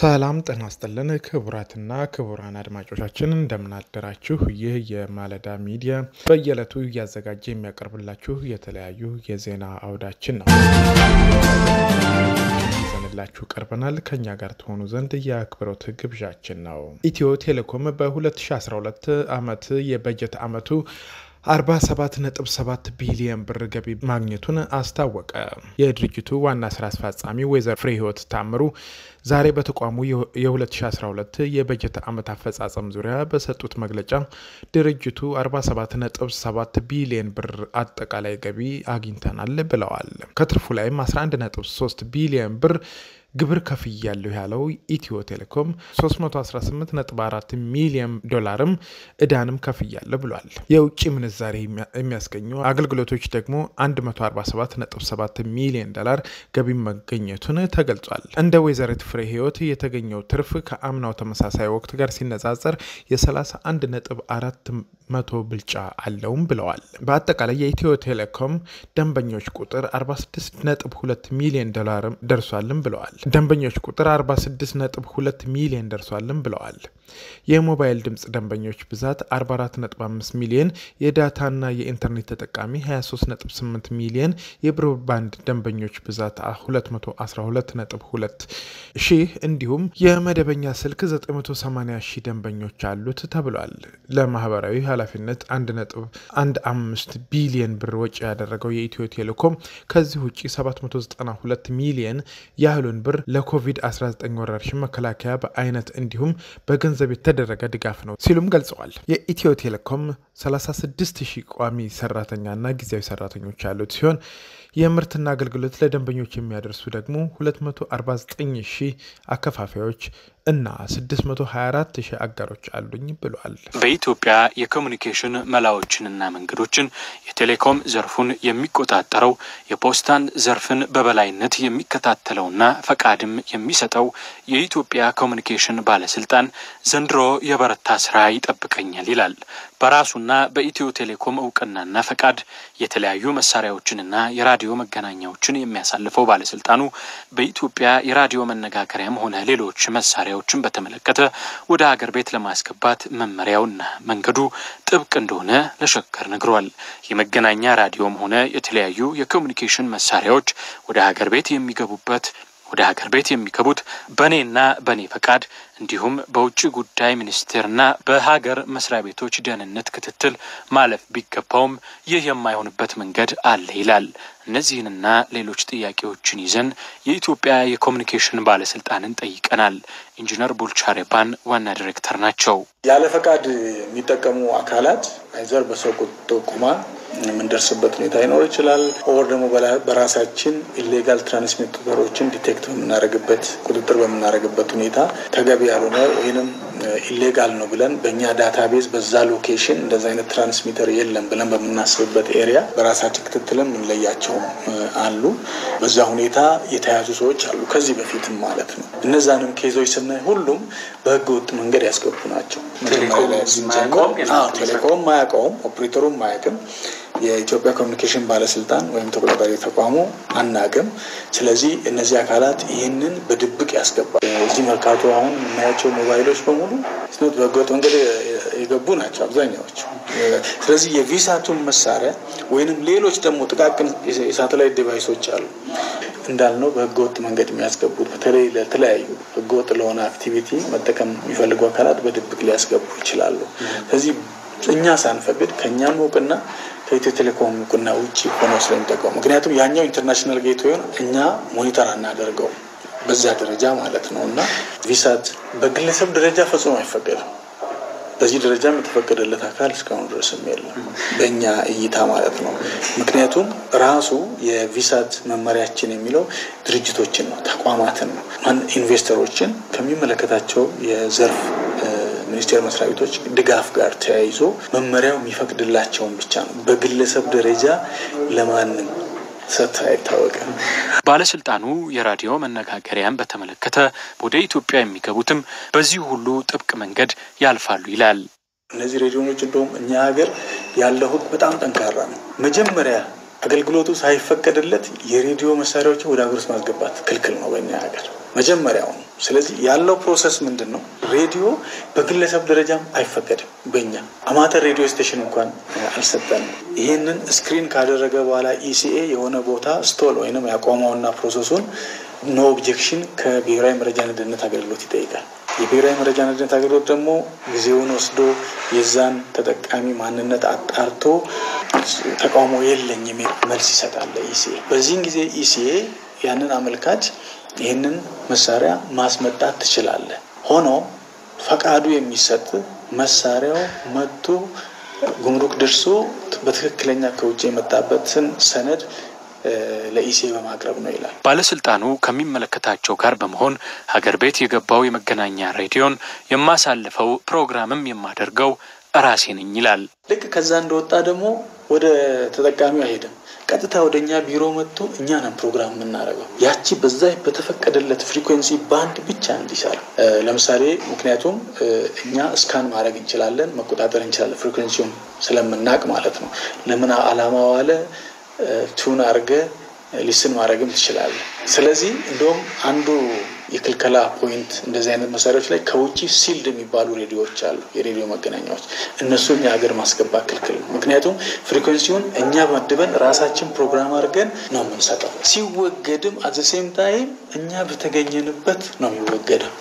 ሰላም ጤና ይስጥልን ክቡራትና ክቡራን አድማጮቻችን እንደምናደራችሁ። ይህ የማለዳ ሚዲያ በየዕለቱ እያዘጋጀ የሚያቀርብላችሁ የተለያዩ የዜና አውዳችን ነው ይዘንላችሁ ቀርበናል። ከኛ ጋር ትሆኑ ዘንድ የአክብሮት ግብዣችን ነው። ኢትዮ ቴሌኮም በ2012 ዓመት የበጀት ዓመቱ 47.7 ቢሊዮን ብር ገቢ ማግኘቱን አስታወቀ። የድርጅቱ ዋና ስራ አስፈጻሚ ወይዘሮ ፍሬህይወት ታምሩ ዛሬ በተቋሙ የ2012 የበጀት ዓመት አፈጻጸም ዙሪያ በሰጡት መግለጫ ድርጅቱ 47.7 ቢሊዮን ብር አጠቃላይ ገቢ አግኝተናል ብለዋል። ከትርፉ ላይም 11.3 ቢሊዮን ብር ግብር ከፍያለሁ ያለው ኢትዮ ቴሌኮም 318.4 ሚሊዮን ዶላርም እዳንም ከፍያለሁ ብሏል። የውጭ ምንዛሬ የሚያስገኙ አገልግሎቶች ደግሞ 147.7 ሚሊዮን ዶላር ገቢ መገኘቱን ተገልጿል። እንደ ወይዘሪት ፍሬ ህይወት የተገኘው ትርፍ ከአምናው ተመሳሳይ ወቅት ጋር ሲነጻጸር የ31.4 መቶ ብልጫ አለውም ብለዋል። በአጠቃላይ የኢትዮ ቴሌኮም ደንበኞች ቁጥር 46.2 ሚሊዮን ዶላር ደርሷልም ብለዋል። ደንበኞች ቁጥር 46.2 ሚሊዮን ደርሷልም ብለዋል። የሞባይል ድምፅ ደንበኞች ብዛት 44.5 ሚሊዮን፣ የዳታና የኢንተርኔት ተጠቃሚ 23.8 ሚሊዮን፣ የብሮድባንድ ደንበኞች ብዛት 212.2 ሺህ እንዲሁም የመደበኛ ስልክ 980 ሺህ ደንበኞች አሉት ተብሏል። ለማህበራዊ ኃላፊነት 1.15 ቢሊዮን ብር ወጪ ያደረገው የኢትዮ ቴሌኮም ከዚህ ውጭ 792 ሚሊዮን ያህሉን ብር ለኮቪድ-19 ወረርሽኝ መከላከያ በአይነት እንዲሁም በገንዘብ የተደረገ ድጋፍ ነው ሲሉም ገልጸዋል። የኢትዮ ቴሌኮም 36 ሺህ ቋሚ ሰራተኛና ጊዜያዊ ሰራተኞች ያሉት ሲሆን የምርትና አገልግሎት ለደንበኞች የሚያደርሱ ደግሞ 249 ሺህ አከፋፋዮች እና 624 ሺህ አጋሮች አሉኝ ብሏል። በኢትዮጵያ የኮሚኒኬሽን መላዎችንና መንገዶችን የቴሌኮም ዘርፉን የሚቆጣጠረው የፖስታን ዘርፍን በበላይነት የሚከታተለውና ፈቃድም የሚሰጠው የኢትዮጵያ ኮሚኒኬሽን ባለስልጣን ዘንድሮ የበረታ ስራ ይጠብቀኛል ይላል። በራሱና በኢትዮ ቴሌኮም እውቅናና ፈቃድ የተለያዩ መሳሪያዎችንና የራዲዮ መገናኛዎችን የሚያሳልፈው ባለስልጣኑ በኢትዮጵያ የራዲዮ መነጋገሪያም ሆነ ሌሎች መሳሪያዎችን በተመለከተ ወደ ሀገር ቤት ለማስገባት መመሪያውና መንገዱ ጥብቅ እንደሆነ ለሸገር ነግሯል። የመገናኛ ራዲዮም ሆነ የተለያዩ የኮሚኒኬሽን መሳሪያዎች ወደ ሀገር ቤት የሚገቡበት ወደ ሀገር ቤት የሚገቡት በእኔና በእኔ ፈቃድ እንዲሁም በውጭ ጉዳይ ሚኒስቴርና በሀገር መስሪያ ቤቶች ደህንነት ክትትል ማለፍ ቢገባውም ይህ የማይሆንበት መንገድ አለ ይላል። እነዚህንና ሌሎች ጥያቄዎችን ይዘን የኢትዮጵያ የኮሚኒኬሽን ባለስልጣንን ጠይቀናል። ኢንጂነር ቡልቻሬባን ዋና ዲሬክተር ናቸው። ያለ ፈቃድ የሚጠቀሙ አካላት አይዘር በሰው ጥቆማ የምንደርስበት ሁኔታ ይኖር ይችላል። ኦር ደግሞ በራሳችን ኢሌጋል ትራንስሚተሮችን ዲቴክት በምናደርግበት ቁጥጥር በምናደርግበት ሁኔታ ተገቢ ያልሆነ ወይንም ኢሌጋል ነው ብለን በእኛ ዳታቤዝ በዛ ሎኬሽን እንደዚ አይነት ትራንስሚተር የለም ብለን በምናስብበት ኤሪያ በራሳችን ክትትልም እንለያቸውም አሉ። በዛ ሁኔታ የተያዙ ሰዎች አሉ፣ ከዚህ በፊትም ማለት ነው። እነዛንም ኬዞች ስናይ ሁሉም በህገ ወጥ መንገድ ያስገቡ ናቸው። ቴሌኮም ማያውቀውም፣ ኦፕሬተሩም ማያውቅም የኢትዮጵያ ኮሚኒኬሽን ባለስልጣን ወይም ተቆጣጣሪ ተቋሙ አናቅም። ስለዚህ እነዚህ አካላት ይህንን በድብቅ ያስገባል። እዚህ መርካቶ አሁን የምናያቸው ሞባይሎች በሙሉ ስኖት በህገወጥ መንገድ የገቡ ናቸው አብዛኛዎቹ። ስለዚህ የቪሳቱን መሳሪያ ወይንም ሌሎች ደግሞ ጥቃቅን የሳተላይት ዲቫይሶች አሉ እንዳልነው በህገወጥ መንገድ የሚያስገቡት በተለይ ለተለያዩ ህገወጥ ለሆነ አክቲቪቲ መጠቀም የሚፈልጉ አካላት በድብቅ ሊያስገቡ ይችላሉ። ስለዚህ እኛ ሳንፈቅድ ከእኛም እውቅና ከኢትዮ ቴሌኮም እውቅና ውጭ ሆነው ስለሚጠቀሙ ምክንያቱም ያኛው ኢንተርናሽናል ጌትዌይን እኛ ሞኒተር አናደርገው በዛ ደረጃ ማለት ነው እና ቪሳት በግለሰብ ደረጃ ፈጽሞ አይፈቀድም። በዚህ ደረጃም የተፈቀደለት አካል እስካሁን ድረስም የለም በእኛ እይታ ማለት ነው። ምክንያቱም ራሱ የቪሳት መመሪያችን የሚለው ድርጅቶችን ነው፣ ተቋማትን ነው፣ ኢንቨስተሮችን ከሚመለከታቸው የዘርፍ ሚኒስቴር መስሪያ ቤቶች ድጋፍ ጋር ተያይዞ መመሪያው የሚፈቅድላቸውን ብቻ ነው። በግለሰብ ደረጃ ለማንም ሰጥቶ አይታወቅም። ባለስልጣኑ የራዲዮ መነጋገሪያን በተመለከተ ወደ ኢትዮጵያ የሚገቡትም በዚህ ሁሉ ጥብቅ መንገድ ያልፋሉ ይላል። እነዚህ ሬዲዮኖች እንደውም እኛ ሀገር ያለው ሕግ በጣም ጠንካራ ነው። መጀመሪያ አገልግሎቱ ሳይፈቀድለት የሬዲዮ መሳሪያዎችን ወደ ሀገር ውስጥ ማስገባት ክልክል ነው በእኛ ሀገር። መጀመሪያው ነው። ስለዚህ ያለው ፕሮሰስ ምንድን ነው? ሬዲዮ በግለሰብ ደረጃም አይፈቀድም። በእኛ አማተር ሬዲዮ ስቴሽን እንኳን አልሰጠንም። ይህንን ስክሪን ካደረገ በኋላ ኢሲኤ የሆነ ቦታ ስቶል ወይንም ያቆመውና ፕሮሰሱን ኖ ኦብጀክሽን ከብሔራዊ መረጃና ደህንነት አገልግሎት ይጠይቃል። የብሔራዊ መረጃና ደህንነት አገልግሎት ደግሞ ጊዜውን ወስዶ የዛን ተጠቃሚ ማንነት አጣርቶ ተቃውሞ የለኝ የሚል መልስ ይሰጣል ኢሲኤ። በዚህን ጊዜ ኢሲኤ ያንን አመልካች ይህንን መሳሪያ ማስመጣት ትችላለህ። ሆኖ ፈቃዱ የሚሰጥ መሳሪያው መጥቶ ጉምሩክ ደርሶ በትክክለኛ ከውጭ የመጣበትን ሰነድ ለኢሲኤ በማቅረብ ነው ይላል። ባለስልጣኑ ከሚመለከታቸው ጋር በመሆን ሀገር ቤት የገባው የመገናኛ ሬዲዮን የማሳልፈው ፕሮግራምም የማደርገው ራሴ ነኝ ይላል። ልክ ከዛ እንደወጣ ደግሞ ወደ ተጠቃሚው አይሄድም። ቀጥታ ወደ እኛ ቢሮ መጥቶ እኛ ነን ፕሮግራም የምናደርገው ያቺ በዛ በተፈቀደለት ፍሪኩዌንሲ ባንድ ብቻ እንዲሰራ። ለምሳሌ ምክንያቱም እኛ እስካን ማድረግ እንችላለን፣ መቆጣጠር እንችላለን፣ ፍሪኩዌንሲውን ስለምናቅ ማለት ነው። ለምን አላማ ዋለ ቱን አድርገ ሊስን ማድረግም ትችላለህ። ስለዚህ እንደውም አንዱ የክልከላ ፖይንት እንደዚህ አይነት መሳሪያዎች ላይ ከውጭ ሲልድ የሚባሉ ሬዲዮዎች አሉ፣ የሬዲዮ መገናኛዎች እነሱ እኛ ሀገር ማስገባት ክልክል ነው። ምክንያቱም ፍሪኩዌንሲውን እኛ መድበን ራሳችን ፕሮግራም አድርገን ነው የምንሰጠው። ሲወገድም አዘሴም ታይም እኛ በተገኘንበት ነው የሚወገደው።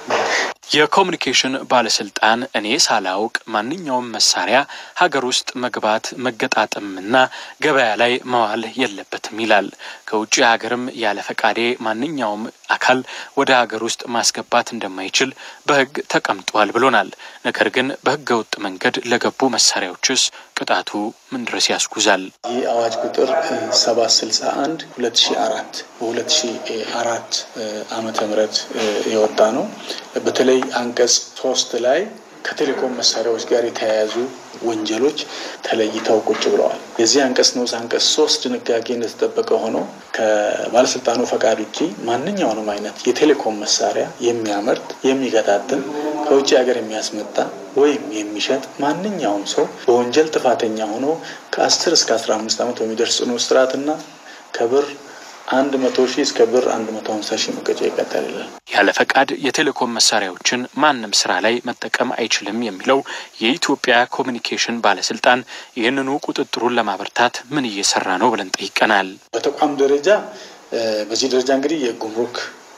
የኮሚኒኬሽን ባለስልጣን እኔ ሳላውቅ ማንኛውም መሳሪያ ሀገር ውስጥ መግባት መገጣጠምና ገበያ ላይ መዋል የለበትም ይላል። ከውጭ ሀገርም ያለ ፈቃዴ ማንኛውም አካል ወደ ሀገር ውስጥ ማስገባት እንደማይችል በሕግ ተቀምጧል ብሎናል። ነገር ግን በሕገ ወጥ መንገድ ለገቡ መሳሪያዎችስ ቅጣቱ ምን ድረስ ያስጉዛል? ይህ አዋጅ ቁጥር ሰባት ስልሳ አንድ ሁለት ሺ አራት በሁለት ሺ አራት ዓመተ ምህረት የወጣ ነው። በተለይ አንቀጽ ሶስት ላይ ከቴሌኮም መሳሪያዎች ጋር የተያያዙ ወንጀሎች ተለይተው ቁጭ ብለዋል። የዚህ አንቀጽ ንዑስ አንቀጽ ሶስት ድንጋጌ እንደተጠበቀ ሆኖ ከባለስልጣኑ ፈቃድ ውጪ ማንኛውንም አይነት የቴሌኮም መሳሪያ የሚያመርት የሚገጣጥም ከውጭ ሀገር የሚያስመጣ ወይም የሚሸጥ ማንኛውም ሰው በወንጀል ጥፋተኛ ሆኖ ከአስር እስከ አስራ አምስት ዓመት በሚደርስ ጽኑ እስራትና ከብር አንድ መቶ ሺህ እስከ ብር አንድ መቶ ሀምሳ ሺህ መቀጫ ይቀጣል ይላል። ያለ ፈቃድ የቴሌኮም መሳሪያዎችን ማንም ስራ ላይ መጠቀም አይችልም የሚለው የኢትዮጵያ ኮሚኒኬሽን ባለስልጣን ይህንኑ ቁጥጥሩን ለማበርታት ምን እየሰራ ነው ብለን ጠይቀናል። በተቋም ደረጃ በዚህ ደረጃ እንግዲህ የጉምሩክ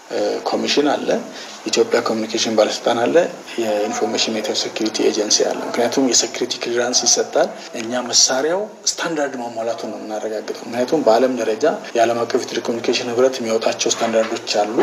ኮሚሽን አለ፣ የኢትዮጵያ ኮሚኒኬሽን ባለስልጣን አለ፣ የኢንፎርሜሽን ኔትወርክ ሴኩሪቲ ኤጀንሲ አለ። ምክንያቱም የሴኩሪቲ ክሊራንስ ይሰጣል። እኛ መሳሪያው ስታንዳርድ ማሟላቱን ነው የምናረጋግጠው። ምክንያቱም በዓለም ደረጃ የዓለም አቀፍ የቴሌኮሙኒኬሽን ህብረት የሚያወጣቸው ስታንዳርዶች አሉ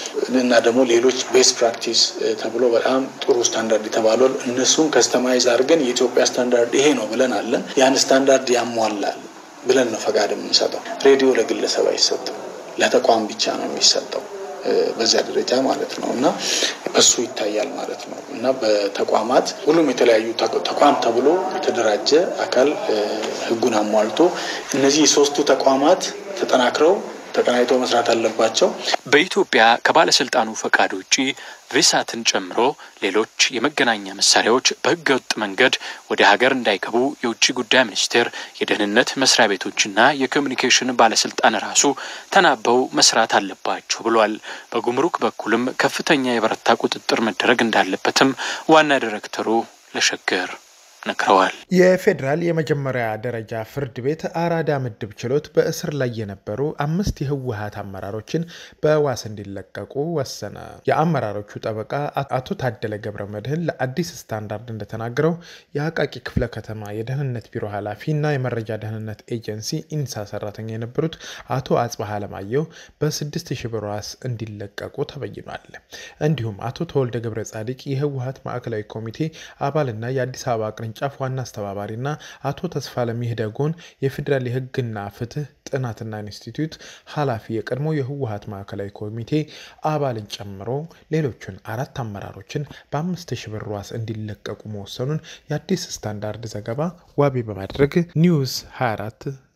እና ደግሞ ሌሎች ቤስት ፕራክቲስ ተብሎ በጣም ጥሩ ስታንዳርድ የተባሉ እነሱን ከስተማይዝ አድርገን የኢትዮጵያ ስታንዳርድ ይሄ ነው ብለን አለን። ያን ስታንዳርድ ያሟላል ብለን ነው ፈቃድ የምንሰጠው። ሬዲዮ ለግለሰብ አይሰጥም፣ ለተቋም ብቻ ነው የሚሰጠው በዚያ ደረጃ ማለት ነው እና እሱ ይታያል ማለት ነው እና በተቋማት ሁሉም የተለያዩ ተቋም ተብሎ የተደራጀ አካል ህጉን አሟልቶ እነዚህ የሶስቱ ተቋማት ተጠናክረው ተቀናይተው መስራት አለባቸው። በኢትዮጵያ ከባለስልጣኑ ፈቃድ ውጪ ቪሳትን ጨምሮ ሌሎች የመገናኛ መሳሪያዎች በህገ ወጥ መንገድ ወደ ሀገር እንዳይገቡ የውጭ ጉዳይ ሚኒስቴር፣ የደህንነት መስሪያ ቤቶችና የኮሚኒኬሽን ባለስልጣን ራሱ ተናበው መስራት አለባቸው ብሏል። በጉምሩክ በኩልም ከፍተኛ የበረታ ቁጥጥር መደረግ እንዳለበትም ዋና ዲሬክተሩ ለሸገር ነግረዋል። የፌዴራል የመጀመሪያ ደረጃ ፍርድ ቤት አራዳ ምድብ ችሎት በእስር ላይ የነበሩ አምስት የህወሀት አመራሮችን በዋስ እንዲለቀቁ ወሰነ። የአመራሮቹ ጠበቃ አቶ ታደለ ገብረ መድህን ለአዲስ ስታንዳርድ እንደተናገረው የአቃቂ ክፍለ ከተማ የደህንነት ቢሮ ኃላፊ እና የመረጃ ደህንነት ኤጀንሲ ኢንሳ ሰራተኛ የነበሩት አቶ አጽባህ አለማየሁ በስድስት ሺህ ብር ዋስ እንዲለቀቁ ተበይኗል። እንዲሁም አቶ ተወልደ ገብረ ጻዲቅ የህወሀት ማዕከላዊ ኮሚቴ አባልና የአዲስ አበባ ቅርንጫፍ ዋና አስተባባሪና አቶ ተስፋለም ይህደጎን የፌዴራል የህግና ፍትህ ጥናትና ኢንስቲትዩት ኃላፊ የቀድሞ የህወሀት ማዕከላዊ ኮሚቴ አባልን ጨምሮ ሌሎቹን አራት አመራሮችን በአምስት ሺህ ብር ዋስ እንዲለቀቁ መወሰኑን የአዲስ ስታንዳርድ ዘገባ ዋቢ በማድረግ ኒውስ 24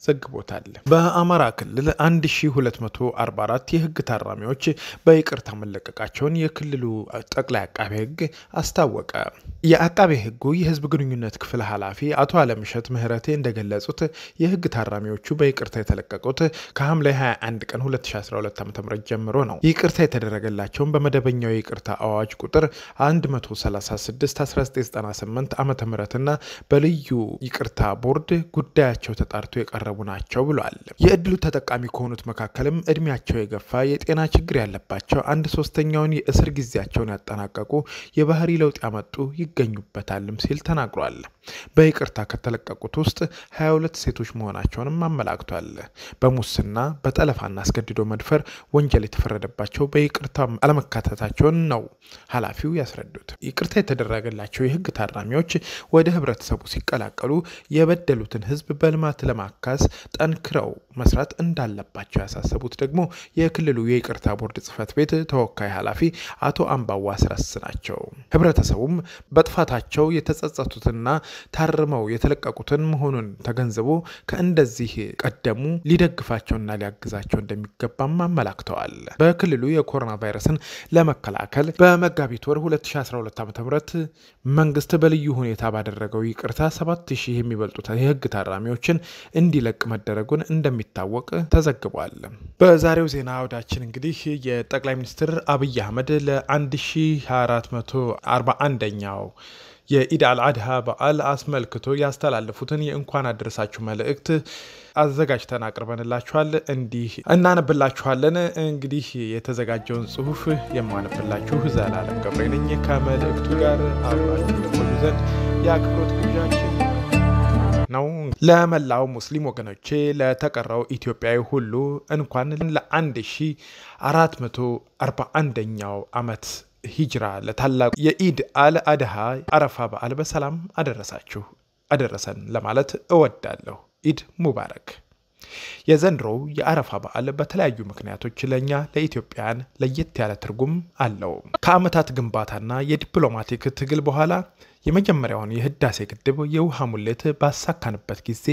ዘግቦታል። በአማራ ክልል 1244 የህግ ታራሚዎች በይቅርታ መለቀቃቸውን የክልሉ ጠቅላይ አቃቤ ህግ አስታወቀ። የአቃቤ ህጉ የህዝብ ግንኙነት ክፍል ኃላፊ አቶ አለምሸት ምህረቴ እንደገለጹት የህግ ታራሚዎቹ በይቅርታ የተለቀቁት ከሐምሌ 21 ቀን 2012 ዓ ም ጀምሮ ነው። ይቅርታ የተደረገላቸውን በመደበኛው የይቅርታ አዋጅ ቁጥር 136/1998 ዓ ም እና በልዩ ይቅርታ ቦርድ ጉዳያቸው ተጣርቶ የቀረቡ ናቸው ብሏል። የእድሉ ተጠቃሚ ከሆኑት መካከልም እድሜያቸው የገፋ የጤና ችግር ያለባቸው አንድ ሶስተኛውን የእስር ጊዜያቸውን ያጠናቀቁ የባህሪ ለውጥ ያመጡ ይገኙበታልም ሲል ተናግሯል። በይቅርታ ከተለቀቁት ውስጥ 22 ሴቶች መሆናቸውንም አመላክቷል። በሙስና በጠለፋና አስገድዶ መድፈር ወንጀል የተፈረደባቸው በይቅርታ አለመካተታቸውን ነው ኃላፊው ያስረዱት። ይቅርታ የተደረገላቸው የህግ ታራሚዎች ወደ ህብረተሰቡ ሲቀላቀሉ የበደሉትን ህዝብ በልማት ለማካስ ጠንክረው መስራት እንዳለባቸው ያሳሰቡት ደግሞ የክልሉ የይቅርታ ቦርድ ጽህፈት ቤት ተወካይ ኃላፊ አቶ አምባዋ አስረስ ናቸው። ህብረተሰቡም በጥፋታቸው የተጸጸቱትና ታርመው የተለቀቁትን መሆኑን ተገንዝቦ ከእንደዚህ ቀደሙ ሊደግፋቸውና ሊያግዛቸው እንደሚገባም አመላክተዋል። በክልሉ የኮሮና ቫይረስን ለመከላከል በመጋቢት ወር 2012 ዓ ም መንግስት በልዩ ሁኔታ ባደረገው ይቅርታ 7000 የሚበልጡት የህግ ታራሚዎችን እንዲለቅ መደረጉን እንደሚታወቅ ተዘግቧል። በዛሬው ዜና አውዳችን እንግዲህ የጠቅላይ ሚኒስትር አብይ አህመድ ለ1441ኛው የኢድ አልአድሃ በዓል አስመልክቶ ያስተላለፉትን የእንኳን አደረሳችሁ መልእክት አዘጋጅተን አቅርበንላችኋል። እንዲህ እናነብላችኋለን። እንግዲህ የተዘጋጀውን ጽሁፍ የማነብላችሁ ዘላለም ገብሬ ነኝ። ከመልእክቱ ጋር አብራችሁ የቆዩ ዘንድ የአክብሮት ግብዣችን ነው። ለመላው ሙስሊም ወገኖቼ፣ ለተቀረው ኢትዮጵያዊ ሁሉ እንኳን ለ1441ኛው ዓመት ሂጅራ ለታላቁ የኢድ አል አድሃ አረፋ በዓል በሰላም አደረሳችሁ አደረሰን ለማለት እወዳለሁ። ኢድ ሙባረክ። የዘንድሮው የአረፋ በዓል በተለያዩ ምክንያቶች ለእኛ ለኢትዮጵያውያን ለየት ያለ ትርጉም አለው። ከዓመታት ግንባታና የዲፕሎማቲክ ትግል በኋላ የመጀመሪያውን የህዳሴ ግድብ የውሃ ሙሌት ባሳካንበት ጊዜ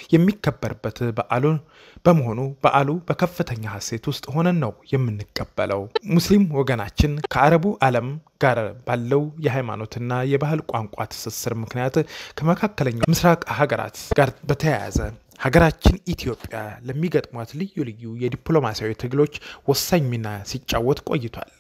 የሚከበርበት በዓሉ በመሆኑ በዓሉ በከፍተኛ ሐሴት ውስጥ ሆነን ነው የምንቀበለው። ሙስሊም ወገናችን ከአረቡ ዓለም ጋር ባለው የሃይማኖትና የባህል ቋንቋ ትስስር ምክንያት ከመካከለኛው ምስራቅ ሀገራት ጋር በተያያዘ ሀገራችን ኢትዮጵያ ለሚገጥሟት ልዩ ልዩ የዲፕሎማሲያዊ ትግሎች ወሳኝ ሚና ሲጫወት ቆይቷል።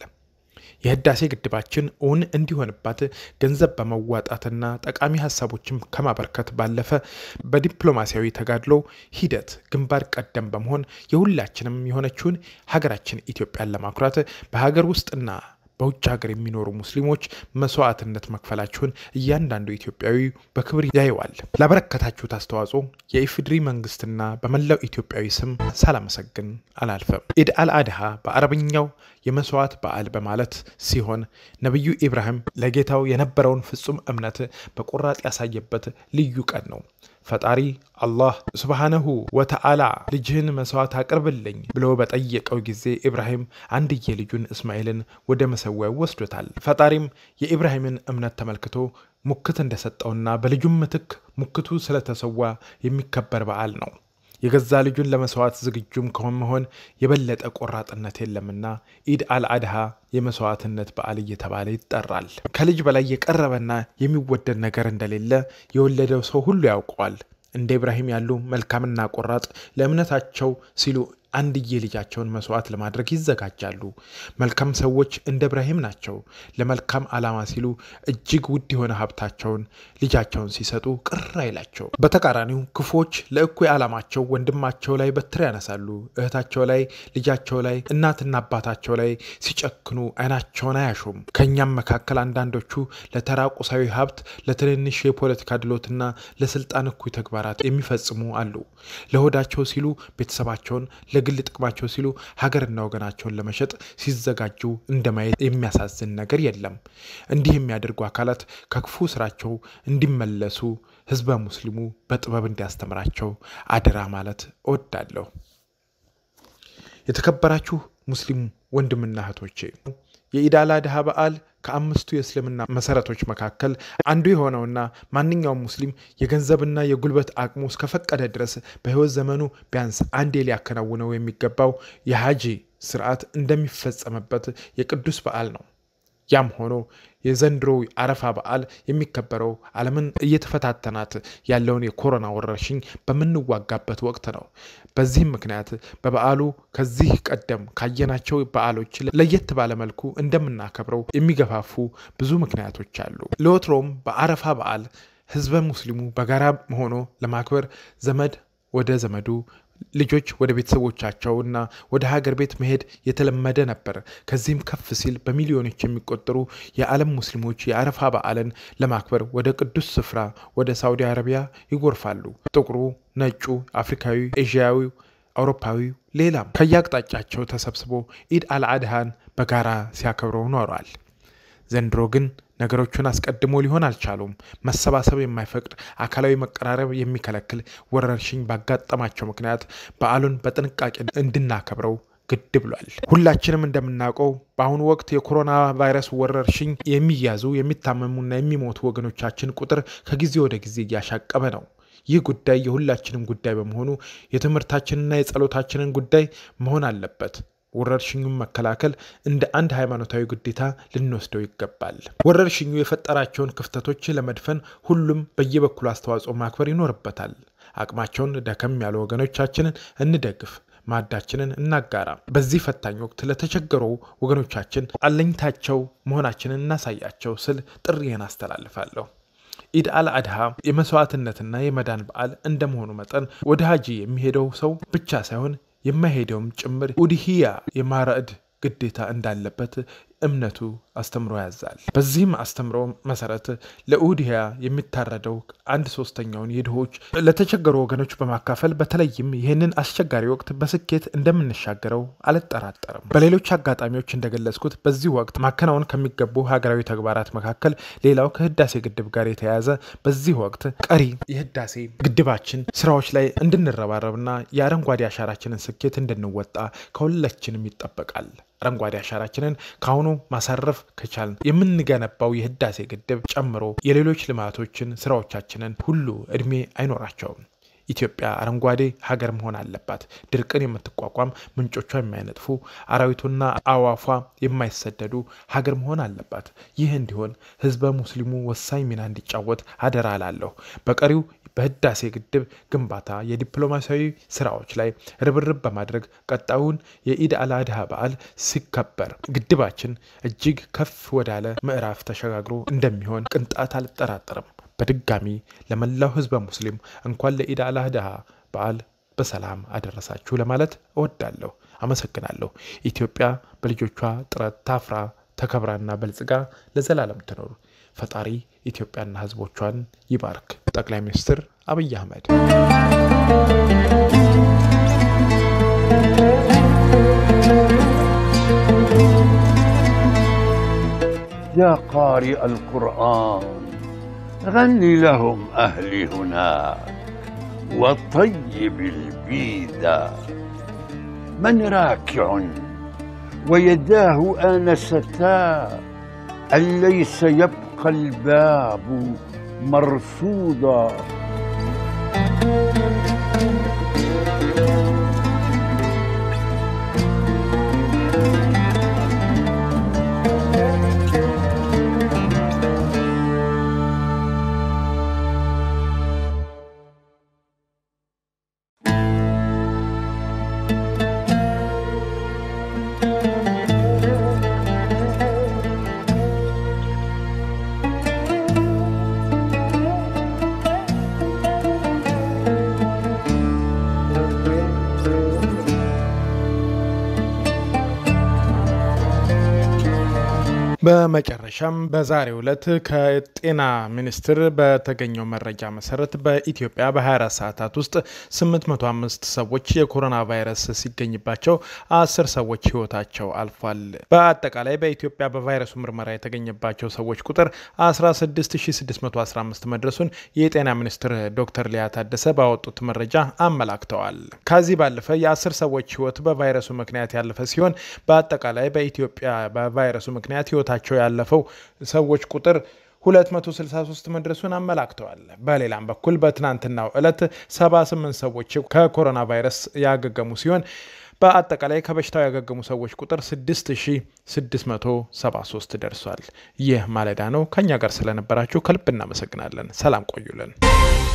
የህዳሴ ግድባችን እውን እንዲሆንባት ገንዘብ በመዋጣትና ጠቃሚ ሀሳቦችን ከማበርከት ባለፈ በዲፕሎማሲያዊ ተጋድሎ ሂደት ግንባር ቀደም በመሆን የሁላችንም የሆነችውን ሀገራችን ኢትዮጵያን ለማኩራት በሀገር ውስጥና በውጭ ሀገር የሚኖሩ ሙስሊሞች መስዋዕትነት መክፈላችሁን እያንዳንዱ ኢትዮጵያዊ በክብር ያየዋል። ላበረከታችሁት አስተዋጽኦ የኢፍድሪ መንግስትና በመላው ኢትዮጵያዊ ስም ሳላመሰግን አላልፈም። ኢድ አልአድሃ በአረብኛው የመስዋዕት በዓል በማለት ሲሆን ነቢዩ ኢብራሂም ለጌታው የነበረውን ፍጹም እምነት በቆራጥ ያሳየበት ልዩ ቀን ነው። ፈጣሪ አላህ ሱብሃነሁ ወተዓላ ልጅህን መስዋዕት አቅርብልኝ ብሎ በጠየቀው ጊዜ ኢብራሂም አንድዬ ልጁን እስማኤልን ወደ መሰዊያው ወስዶታል። ፈጣሪም የኢብራሂምን እምነት ተመልክቶ ሙክት እንደሰጠውና በልጁም ምትክ ሙክቱ ስለተሰዋ የሚከበር በዓል ነው። የገዛ ልጁን ለመስዋዕት ዝግጁም ከመሆን የበለጠ ቆራጥነት የለምና ኢድ አልአድሃ የመስዋዕትነት በዓል እየተባለ ይጠራል። ከልጅ በላይ የቀረበና የሚወደድ ነገር እንደሌለ የወለደው ሰው ሁሉ ያውቀዋል። እንደ ኢብራሂም ያሉ መልካምና ቆራጥ ለእምነታቸው ሲሉ አንድዬ ልጃቸውን መስዋዕት ለማድረግ ይዘጋጃሉ። መልካም ሰዎች እንደ ኢብራሂም ናቸው። ለመልካም ዓላማ ሲሉ እጅግ ውድ የሆነ ሀብታቸውን ልጃቸውን ሲሰጡ ቅር አይላቸው። በተቃራኒው ክፉዎች ለእኩይ ዓላማቸው ወንድማቸው ላይ በትር ያነሳሉ። እህታቸው ላይ፣ ልጃቸው ላይ፣ እናትና አባታቸው ላይ ሲጨክኑ አይናቸውን አያሹም። ከእኛም መካከል አንዳንዶቹ ለተራ ቁሳዊ ሀብት፣ ለትንንሽ የፖለቲካ ድሎትና ለስልጣን እኩይ ተግባራት የሚፈጽሙ አሉ። ለሆዳቸው ሲሉ ቤተሰባቸውን ለግል ጥቅማቸው ሲሉ ሀገርና ወገናቸውን ለመሸጥ ሲዘጋጁ እንደማየት የሚያሳዝን ነገር የለም። እንዲህ የሚያደርጉ አካላት ከክፉ ስራቸው እንዲመለሱ ህዝበ ሙስሊሙ በጥበብ እንዲያስተምራቸው አደራ ማለት እወዳለሁ። የተከበራችሁ ሙስሊም ወንድምና እህቶቼ የኢድ አል አድሃ በዓል ከአምስቱ የእስልምና መሰረቶች መካከል አንዱ የሆነውና ማንኛውም ሙስሊም የገንዘብና የጉልበት አቅሙ እስከፈቀደ ድረስ በሕይወት ዘመኑ ቢያንስ አንዴ ሊያከናውነው የሚገባው የሀጂ ስርዓት እንደሚፈጸምበት የቅዱስ በዓል ነው። ያም ሆኖ የዘንድሮ አረፋ በዓል የሚከበረው ዓለምን እየተፈታተናት ያለውን የኮሮና ወረርሽኝ በምንዋጋበት ወቅት ነው። በዚህም ምክንያት በበዓሉ ከዚህ ቀደም ካየናቸው በዓሎች ለየት ባለመልኩ እንደምናከብረው የሚገፋፉ ብዙ ምክንያቶች አሉ። ለወትሮም በአረፋ በዓል ህዝበ ሙስሊሙ በጋራ ሆኖ ለማክበር ዘመድ ወደ ዘመዱ ልጆች ወደ ቤተሰቦቻቸው እና ወደ ሀገር ቤት መሄድ የተለመደ ነበር። ከዚህም ከፍ ሲል በሚሊዮኖች የሚቆጠሩ የዓለም ሙስሊሞች የአረፋ በዓልን ለማክበር ወደ ቅዱስ ስፍራ ወደ ሳውዲ አረቢያ ይጎርፋሉ። ጥቁሩ፣ ነጩ፣ አፍሪካዊ፣ ኤዥያዊው፣ አውሮፓዊው ሌላም ከየአቅጣጫቸው ተሰብስቦ ኢድ አልአድሃን በጋራ ሲያከብረው ኖሯል። ዘንድሮ ግን ነገሮቹን አስቀድሞ ሊሆን አልቻሉም። መሰባሰብ የማይፈቅድ አካላዊ መቀራረብ የሚከለክል ወረርሽኝ ባጋጠማቸው ምክንያት በዓሉን በጥንቃቄ እንድናከብረው ግድ ብሏል። ሁላችንም እንደምናውቀው በአሁኑ ወቅት የኮሮና ቫይረስ ወረርሽኝ የሚያዙ የሚታመሙና የሚሞቱ ወገኖቻችን ቁጥር ከጊዜ ወደ ጊዜ እያሻቀበ ነው። ይህ ጉዳይ የሁላችንም ጉዳይ በመሆኑ የትምህርታችንና የጸሎታችንን ጉዳይ መሆን አለበት። ወረርሽኙን መከላከል እንደ አንድ ሃይማኖታዊ ግዴታ ልንወስደው ይገባል። ወረርሽኙ የፈጠራቸውን ክፍተቶች ለመድፈን ሁሉም በየበኩሉ አስተዋጽኦ ማክበር ይኖርበታል። አቅማቸውን ደከም ያሉ ወገኖቻችንን እንደግፍ፣ ማዕዳችንን እናጋራ። በዚህ ፈታኝ ወቅት ለተቸገሩ ወገኖቻችን አለኝታቸው መሆናችንን እናሳያቸው ስል ጥሪዬን አስተላልፋለሁ። ኢድ አል አድሃ የመስዋዕትነትና የመዳን በዓል እንደመሆኑ መጠን ወደ ሀጂ የሚሄደው ሰው ብቻ ሳይሆን የማይሄደውም ጭምር ኡድሂያ የማረድ ግዴታ እንዳለበት እምነቱ አስተምሮ ያዛል። በዚህም አስተምሮ መሰረት ለኡድሂያ የሚታረደው አንድ ሶስተኛውን የድሆች ለተቸገሩ ወገኖች በማካፈል በተለይም ይህንን አስቸጋሪ ወቅት በስኬት እንደምንሻገረው አልጠራጠርም። በሌሎች አጋጣሚዎች እንደገለጽኩት በዚህ ወቅት ማከናወን ከሚገቡ ሀገራዊ ተግባራት መካከል ሌላው ከህዳሴ ግድብ ጋር የተያያዘ በዚህ ወቅት ቀሪ የህዳሴ ግድባችን ስራዎች ላይ እንድንረባረብና የአረንጓዴ አሻራችንን ስኬት እንድንወጣ ከሁላችንም ይጠበቃል። አረንጓዴ አሻራችንን ከአሁኑ ማሳረፍ ከቻልን የምንገነባው የህዳሴ ግድብ ጨምሮ የሌሎች ልማቶችን ስራዎቻችንን ሁሉ እድሜ አይኖራቸውም። ኢትዮጵያ አረንጓዴ ሀገር መሆን አለባት። ድርቅን የምትቋቋም ምንጮቿ የማይነጥፉ አራዊቱና አዋፏ የማይሰደዱ ሀገር መሆን አለባት። ይህ እንዲሆን ህዝበ ሙስሊሙ ወሳኝ ሚና እንዲጫወት አደራ እላለሁ። በቀሪው በህዳሴ ግድብ ግንባታ የዲፕሎማሲያዊ ስራዎች ላይ ርብርብ በማድረግ ቀጣዩን የኢድ አልአድሃ በዓል ሲከበር ግድባችን እጅግ ከፍ ወዳለ ምዕራፍ ተሸጋግሮ እንደሚሆን ቅንጣት አልጠራጠርም። በድጋሚ ለመላው ህዝበ ሙስሊም እንኳን ለኢድ አልአድሃ በዓል በሰላም አደረሳችሁ ለማለት እወዳለሁ። አመሰግናለሁ። ኢትዮጵያ በልጆቿ ጥረት ታፍራ ተከብራና በልጽጋ ለዘላለም ትኖር። ፈጣሪ ኢትዮጵያና ህዝቦቿን ይባርክ። ጠቅላይ ሚኒስትር አብይ አህመድ يا قارئ القرآن غني لهم أهلي هناك وطيب البيدا من راكع ويداه آنستا أن ليس يبقى الباب مرصودا በመጨረሻም በዛሬው ዕለት ከጤና ሚኒስቴር በተገኘው መረጃ መሰረት በኢትዮጵያ በ24 ሰዓታት ውስጥ 805 ሰዎች የኮሮና ቫይረስ ሲገኝባቸው 10 ሰዎች ህይወታቸው አልፏል። በአጠቃላይ በኢትዮጵያ በቫይረሱ ምርመራ የተገኘባቸው ሰዎች ቁጥር 16615 መድረሱን የጤና ሚኒስትር ዶክተር ሊያ ታደሰ ባወጡት መረጃ አመላክተዋል። ከዚህ ባለፈ የ10 ሰዎች ህይወት በቫይረሱ ምክንያት ያለፈ ሲሆን በአጠቃላይ በኢትዮጵያ በቫይረሱ ምክንያት ህይወታቸው ያለፈው ሰዎች ቁጥር 263 መድረሱን አመላክተዋል። በሌላም በኩል በትናንትናው ዕለት 78 ሰዎች ከኮሮና ቫይረስ ያገገሙ ሲሆን በአጠቃላይ ከበሽታው ያገገሙ ሰዎች ቁጥር 6673 ደርሷል። ይህ ማለዳ ነው። ከኛ ጋር ስለነበራችሁ ከልብ እናመሰግናለን። ሰላም ቆዩልን።